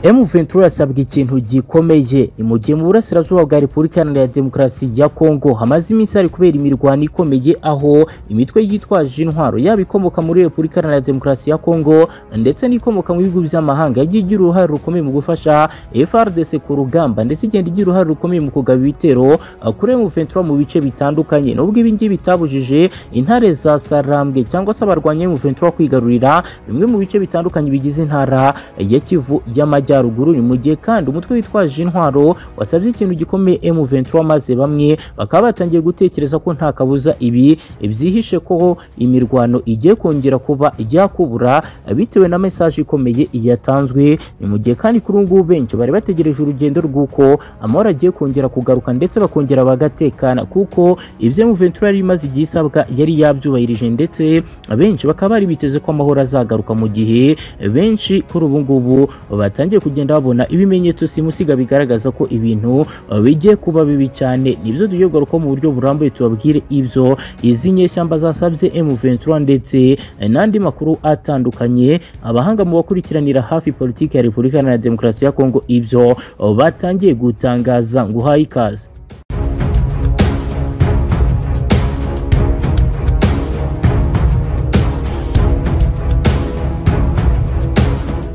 M Ventura asabwa ikintu gikomeye ni mu gihe mu burasirazuba bwa Repubulika Iharanira Demokarasi ya Kongo hamaze iminsi hari kubera imirwano ikomeye aho imitwe yitwaje intwaro yaba ikomoka muri Repubulika Iharanira Demokarasi ya Kongo ndetse n'ikomoka mu bihugu by'amahanga yagiye igira uruhare rukomeye mu gufasha FRDC ku rugamba ndetse igenda igira uruhare rukomeye mu kugaba ibitero kuri M Ventura mu bice bitandukanye nubwo ibi ngibi bitabujije intare za Sarambwe cyangwa se abarwanya M Ventura kwigarurira bimwe mu bice bitandukanye bigize intara ya Kivu y'amajyaruguru y'amajyaruguru ni mu gihe kandi umutwe witwaje intwaro wasabye ikintu gikomeye M23 maze bamwe bakaba batangiye gutekereza ko nta kabuza ibi byihishe ko imirwano igiye kongera kuba yakubura bitewe na message ikomeye yatanzwe ni mu gihe kandi kuri ngubu benshi bari bategereje urugendo rw'uko amahoro agiye kongera kugaruka ndetse bakongera bagatekana kuko ibyo M23 yari imaze igihe isabwa yari yabyubahirije ndetse benshi bakaba bari biteze ko amahoro azagaruka mu gihe benshi kuri ubu ngubu batangiye kugenda babona ibimenyetso simusiga bigaragaza ko ibintu bigiye kuba bibi cyane nibyo tugiye kugaruka mu buryo burambuye tubabwire ibyo izi nyeshyamba zasabye M23 ndetse n'andi makuru atandukanye abahanga mu bakurikiranira hafi politiki ya Repubulika Iharanira Demokarasi ya Kongo ibyo batangiye gutangaza ngo uhaye ikaze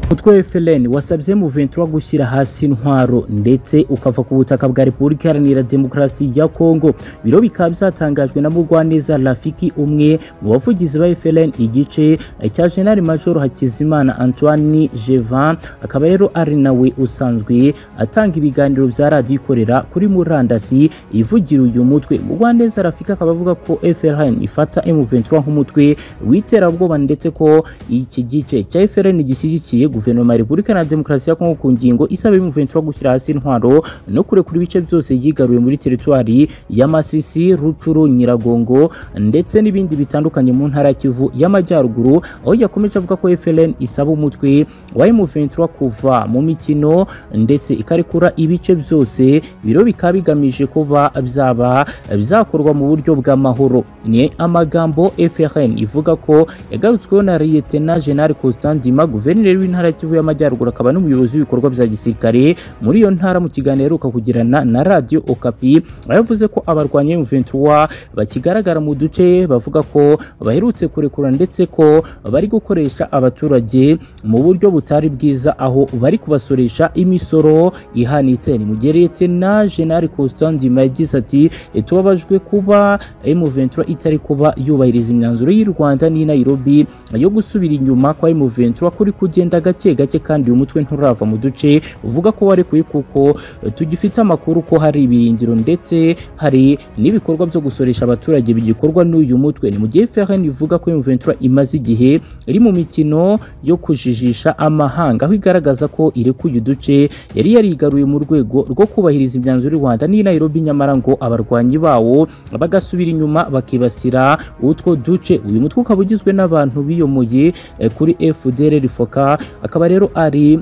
umutwe FLN wasabye mu Ventura gushyira hasi intwaro ndetse ukava ku butaka bwa Repubulika Iharanira Demokarasi ya Kongo biro bikaba byatangajwe na Mugwaneza Rafiki umwe mu bavugizi ba FLN igice cya General Major Hakizimana Antoine Jevan akaba rero ari nawe usanzwe atanga ibiganiro bya radio ikorera kuri murandasi ivugira uyu mutwe Mugwaneza Rafiki akaba avuga ko FLN ifata M23 nk'umutwe witerabwoba ndetse ko iki gice cya FLN gishyigikiye guverinoma ya Repubulika Iharanira Demokarasi ya Kongo ku ngingo isaba M23 gushyira hasi intwaro no kurekura ibice byose yigaruye muri teritwari ya Masisi, Rucuru, Nyiragongo ndetse n'ibindi bitandukanye mu ntara ya Kivu y'Amajyaruguru aho yakomeje avuga ko FLN isaba umutwe wa M23 kuva mu mikino ndetse ikarekura ibice byose biro bikaba bigamije kuba byaba bizakorwa mu buryo bw'amahoro ni amagambo FRN ivuga ko yagarutsweho na Lieutenant General Constant Dima guverineri w'intara ya Kivu y'Amajyaruguru akaba n'umuyobozi w'ibikorwa bya gisirikare muri iyo ntara mu kiganiro aheruka kugirana na Radio Okapi yavuze ko abarwanya M23 bakigaragara mu duce bavuga ko baherutse kurekura ndetse ko bari gukoresha abaturage mu buryo butari bwiza aho bari kubasoresha imisoro ihanitse ni mu gihe Lieutenant General Constant Ndima yagize ati tubabajwe kuba M23 itari kuba yubahiriza imyanzuro y'u Rwanda n'i Nairobi yo gusubira inyuma kwa M23 kuri kugenda gake gake kandi uyu mutwe nturava mu duce uvuga ko warekuye kuko tugifite amakuru ko hari ibiringiro ndetse hari n'ibikorwa byo gusoresha abaturage bigikorwa n'uyu mutwe ni mu gihe FRN ivuga ko M23 imaze igihe iri mu mikino yo kujijisha amahanga aho igaragaza ko irekuye uduce yari yarigaruye mu rwego rwo kubahiriza imyanzuro y'u Rwanda n'i Nairobi nyamara ngo abarwanyi bawo bagasubira inyuma bakibasira utwo duce uyu mutwe ukaba ugizwe n'abantu biyomoye kuri FDLR Foka akaba rero ari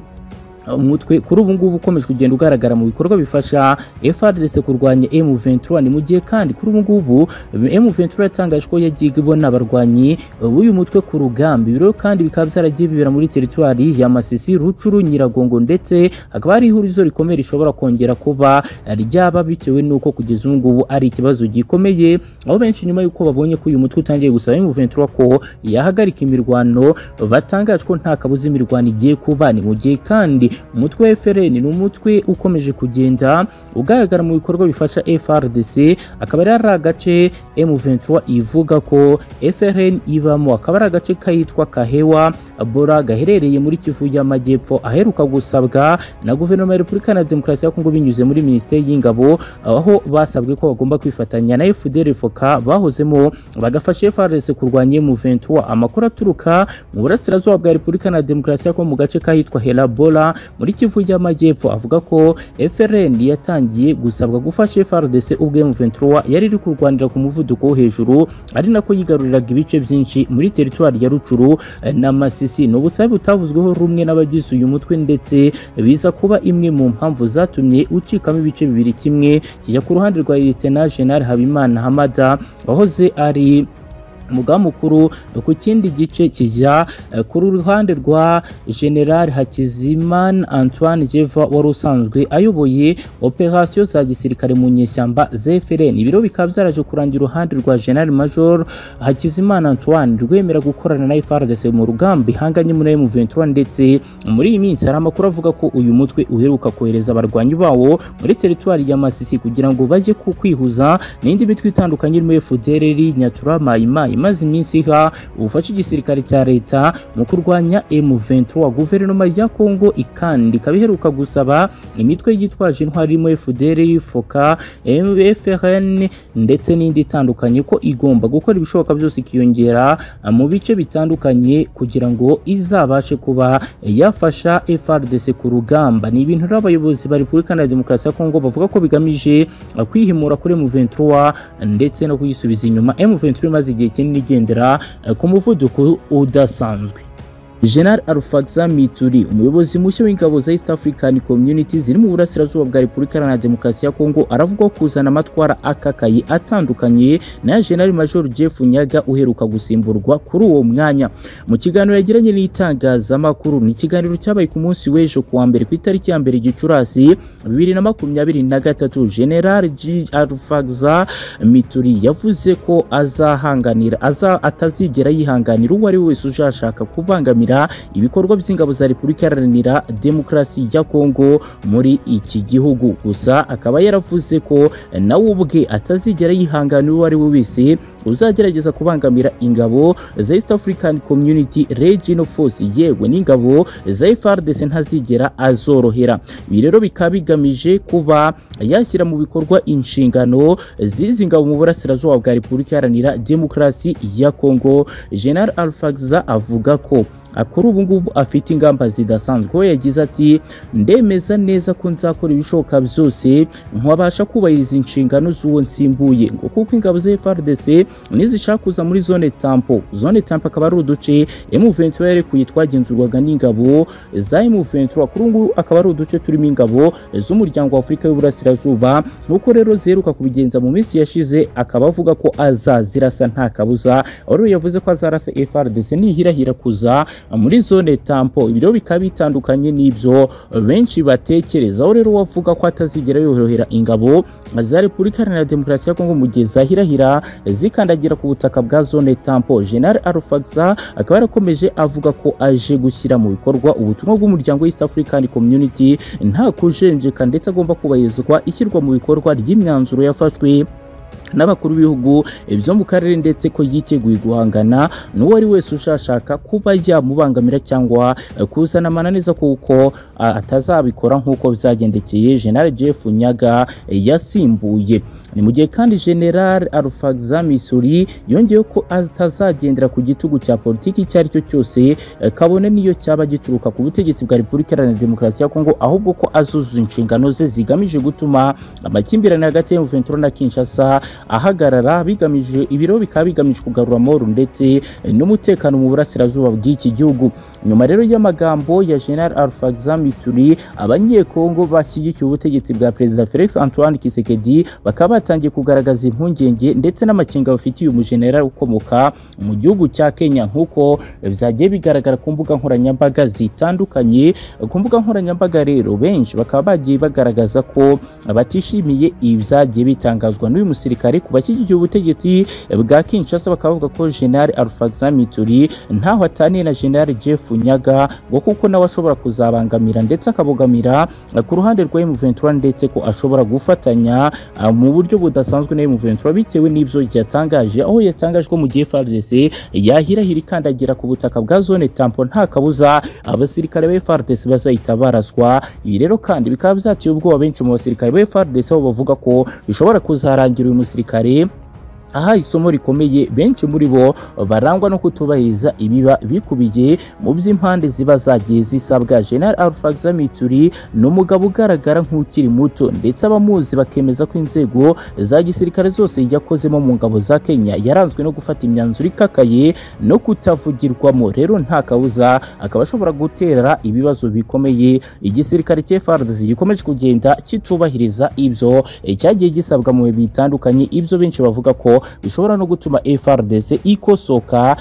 umutwe kuri ubu ngubu ukomeje kugenda ugaragara mu bikorwa bifasha FRDC kurwanya M23 ni mu gihe kandi kuri ubu ngubu M23 yatangaje ko yagiye ibona abarwanyi b'uyu mutwe ku rugamba ibiro kandi bikaba byaragiye bibera muri teritwari ya Masisi Rucuru Nyiragongo ndetse hakaba hari ihurizo rikomeye rishobora kongera kuba ryaba bitewe nuko kugeza ubu ngubu ari ikibazo gikomeye aho benshi nyuma yuko babonye ko uyu mutwe utangiye gusaba M23 ko yahagarika imirwano batangaje ko nta kabuza imirwano igiye kuba ni mu gihe kandi umutwe wa FRN ni umutwe ukomeje kugenda ugaragara mu bikorwa bifasha FRDC akaba ari agace M23 ivuga ko FRN ibamo akaba ari agace kitwa Kahewa Bora gaherereye muri Kivu y'Amajyepfo aheruka gusabwa na guverinoma ya Repubulika Iharanira Demokarasi ya Kongo binyuze muri Minisiteri y'Ingabo aho basabwe ko bagomba kwifatanya na FDLR FOCA bahozemo bagafasha FRDC kurwanya M23 amakuru aturuka mu burasirazuba bwa Repubulika Iharanira Demokarasi ya Kongo mu gace kahitwa Hela Bora muri Kivu y'Amajyepfo avuga ko FRN yatangiye gusabwa gufasha FRDC ubwo M23 yari iri kurwanira ku muvuduko wo hejuru ari nako yigaruriraga ibice byinshi muri teritwari ya Rucuru na Masisi ni ubusabe butavuzweho rumwe n'abagize uyu mutwe ndetse biza kuba imwe mu mpamvu zatumye ucikamo ibice bibiri kimwe kijya ku ruhande rwa Lieutenant General Habimana Hamada wahoze ari umuga mukuru ku kindi gice kijya eh, ku ruhande rwa general hakizimana antoine jeva wari usanzwe ayoboye operasiyo za gisirikare mu nyeshyamba zfrn ibiro bikaba byaraje kurangira uruhande rwa general major hakizimana antoine rwemera gukorana na frdc mu rugamba ihanganye muri m23 ndetse muri iyi minsi hari amakuru avuga ko uyu mutwe uheruka kohereza abarwanyi bawo muri teritwari ya masisi kugira ngo bajye ku- kwihuza n'indi mitwe itandukanye irimo fdrr nyaturama mayima imaze iminsi iha ubufasha igisirikare cya leta mu kurwanya M23 guverinoma ya Kongo ikandi ikaba iheruka gusaba imitwe yitwaje intwari irimo FDR, FOCA, MFRN ndetse n'indi itandukanye ko igomba gukora ibishoboka byose ikiyongera mu bice bitandukanye kugira ngo izabashe kuba yafasha FRDC ku rugamba ni ibintu rero abayobozi ba Repubulika Iharanira Demokarasi ya Kongo bavuga ko bigamije kwihimura kuri M23 ndetse no kuyisubiza inyuma M23 imaze igihe kinini igendera eh, ku muvuduko udasanzwe General Alfaxa Mituri umuyobozi mushya w'ingabo za East African Community ziri mu burasirazuba bwa Repubulika Iharanira Demokarasi ya Kongo aravuga kuzana amatwara akakaye atandukanye na General Major Jeff Nyaga uheruka gusimburwa kuri uwo mwanya mu kiganiro yagiranye n'itangazamakuru ni ikiganiro cyabaye ku munsi w'ejo ku wa mbere ku itariki ya mbere Gicurasi bibiri na makumyabiri na gatatu General G Alfaxa Mituri yavuze ko azahanganira aza atazigera yihanganira uwo ari we wese uzashaka kubangamira ibikorwa by'ingabo za Repubulika Iharanira Demokarasi ya Kongo muri iki gihugu gusa akaba yaravuze ko nawe ubwe atazigera yihanganira uwo ari we wese uzagerageza kubangamira ingabo za East African Community Regional Force yewe n'ingabo za FARDC ntazigera azorohera ibi rero bikaba bigamije kuba yashyira mu bikorwa inshingano z'izi ngabo mu burasirazuba bwa Repubulika Iharanira Demokarasi ya Kongo General Alfaxa avuga ko kuri ubu ngubu afite ingamba zidasanzwe we yagize ati ndemeza neza ko nzakora ibishoboka byose nkabasha kubahiriza inshingano z'uwo nsimbuye ngo kuko ingabo za FRDC nizishaka kuza muri zone tampo zone tampo akaba ari uduce M23 yarekuye twagenzurwaga n'ingabo za M23 kuri ubu ngubu akaba ari uduce turimo ingabo z'umuryango wa Afurika y'Uburasirazuba nk'uko rero ziheruka kubigenza mu minsi yashize akaba avuga ko azazirasa nta kabuza wari yavuze ko azarasa FRDC nihirahira kuza muri zone tampo ibiro bikaba bitandukanye n'ibyo benshi batekerezaho rero wavuga ko atazigera yorohera ingabo za Repubulika Iharanira Demokarasi ya Kongo mu gihe zahirahira zikandagira ku butaka bwa zone tampo General Alfaxa akaba yarakomeje avuga ko aje gushyira mu bikorwa ubutumwa bw'umuryango wa East African Community nta kujenjeka ndetse agomba kubahirizwa ishyirwa mu bikorwa ry'imyanzuro yafashwe n'abakuru b'ibihugu byo mu karere ndetse ko yiteguye guhangana n'uwo ari wese ushashaka kuba yamubangamira cyangwa eh, kuzana amananiza kuko ah, atazabikora nk'uko byagendekeye General Jeff Nyaga eh, yasimbuye ni mu gihe kandi General Alfaxa Missouri yongeyeho ko atazagendera ku gitugu cya politiki icyo ari cyo cyose eh, kabone n'iyo cyaba gituruka ku butegetsi bwa Repubulika Iharanira Demokarasi ya Kongo ahubwo ko azuzuza inshingano ze zigamije gutuma amakimbirane hagati ya M23 na Kinshasa ahagarara bigamije ibiro bikaba bigamije kugarura amahoro ndetse n'umutekano mu burasirazuba bw'iki gihugu nyuma rero y'amagambo ya General Alfaxa Mituri abanyekongo bashyigikiye ubutegetsi bwa Perezida Felix Antoine Tshisekedi bakaba batangiye kugaragaza impungenge ndetse n'amakenga bafitiye umujenerali ukomoka mu gihugu cya Kenya nk'uko byagiye bigaragara ku mbuga nkoranyambaga zitandukanye ku mbuga nkoranyambaga rero benshi bakaba bagiye bagaragaza ko batishimiye ibyagiye bitangazwa n'uyu musirikare ku bashyigikiye ubutegetsi bwa Kinshasa bakaba bavuga ko General Alfaxa Mituri ntaho ataniye na General Jeff Nyaga ngo kuko nawe ashobora kuzabangamira ndetse akabogamira eh, ku ruhande rwa M23 ndetse ko ashobora gufatanya ah, mu buryo budasanzwe na M23 bitewe n'ibyo yatangaje aho yatangaje ko mu gihe FARDC yahirahira ikandagira ku butaka bwa zone tampo nta kabuza abasirikare ba FARDC bazahita baraswa ibi rero kandi bikaba byateye ubwoba benshi mu basirikare ba FARDC aho bavuga ko bishobora kuzarangira uyu musirikare aha isomo rikomeye benshi muri bo barangwa no kutubahiriza ibiba bikubiye mu by'impande ziba zagiye zisabwa General Alfaxa Mituri ni umugabo ugaragara nk'ukiri muto ndetse abamuzi bakemeza ko inzego za gisirikare zose yakozemo mu ngabo za Kenya yaranzwe no gufata imyanzuro ikakaye no kutavugirwamo rero nta kabuza akaba ashobora gutera ibibazo bikomeye igisirikare cya FARDC gikomeje kugenda kitubahiriza ibyo eh, cyagiye gisabwa mu bihe bitandukanye ibyo benshi bavuga ko bishobora no gutuma FRDC ikosoka